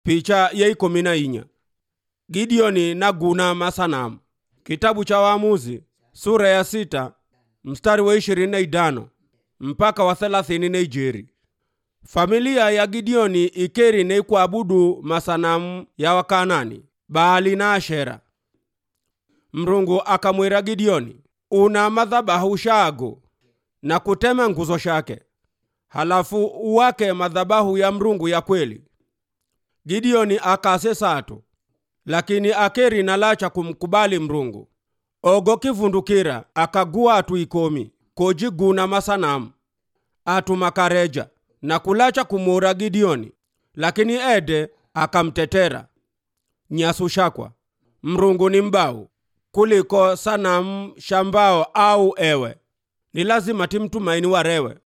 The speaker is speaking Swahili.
picha ya ikumi na inya gideoni na guna masanamu kitabu cha waamuzi sura ya sita mstari wa ishirini na idano mpaka wa thelathini na ijeri familia ya gideoni ikeri nei kuabudu masanamu ya wakanani baali na ashera mrungu akamwira gideoni una madhabahu shago na kutema nguzo shake halafu uwake madhabahu ya mrungu ya kweli gideoni akase sato lakini akeri nalacha kumkubali mrungu ogo kivundukira akagua atu ikomi kojiguna masanamu atu makareja na kulacha kumura gideoni lakini ede akamtetera nyasu shakwa mrungu ni mbau kuliko sanamu shambao au ewe ni lazima timtumaini warewe